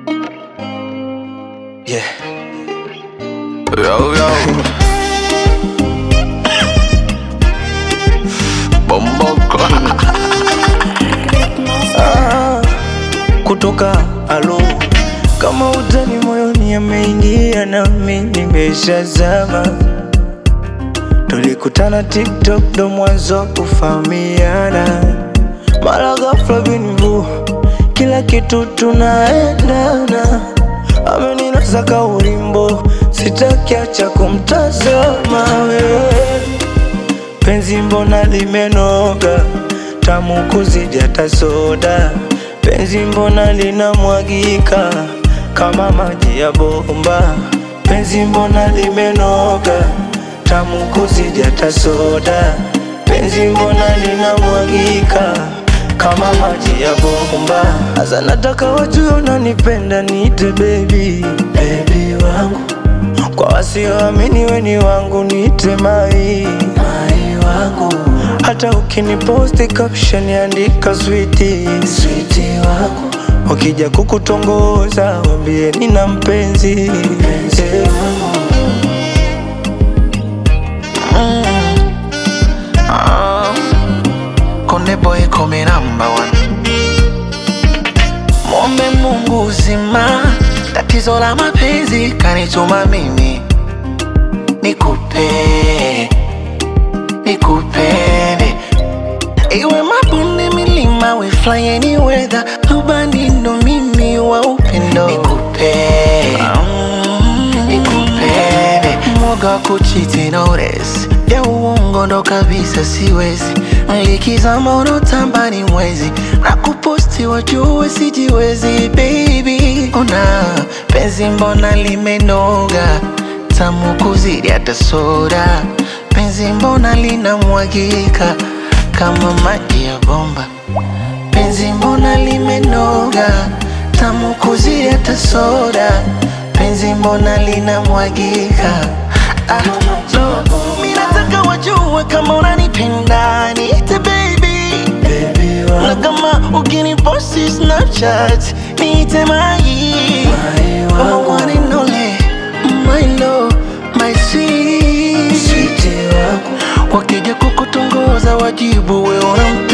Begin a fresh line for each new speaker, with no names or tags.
Yeah. Yo, yo. Bomboko.
Ah, kutoka alo kama utani moyoni ameingia nami nimeshazama tulikutana tiktok ndo mwanzo wa kufahamiana mara ghafla binvu kila kitu tunaendana ameninasa ka ulimbo sitakiacha kumtazama wewe penzi mbona limenoga tamu kuzidi hata soda penzi mbona linamwagika kama maji ya bomba penzi mbona limenoga tamu kuzidi hata soda penzi mbona linamwagika kama maji ya bomba hasa nataka wajue unanipenda niite baby baby wangu kwa wasioamini weni wangu niite mai mai wangu hata ukiniposti caption andika switi switi wangu wakija kukutongoza wambie nina mpenzi mpenzi wangu
Ah, Konde boy come number one. Mwombe Mungu uzima, tatizo la mapenzi kanituma mimi nikupe, nikupende iwe mabonde, milima, we fly any weather, rubani ndo mimi wa upendo nikupe, nikupende mwoga wa kuchiti notice ya uongo ndo kabisa siwezi likizama unotamba ni mwezi na kuposti wajue sijiwezi baby ona penzi mbona limenoga tamu kuzidi hata soda penzi mbona linamwagika kama maji ya bomba penzi mbona limenoga tamu kuzidi hata soda penzi mbona linamwagika ah, no. Mi nataka wajue kama unanipenda niite baby
baby
na
wangu
kama ukiniposti snapchat niite mai
mai
kama
wangu
one and only my love my sweet
switi wangu
wakija kukutongoza wajibu we unampe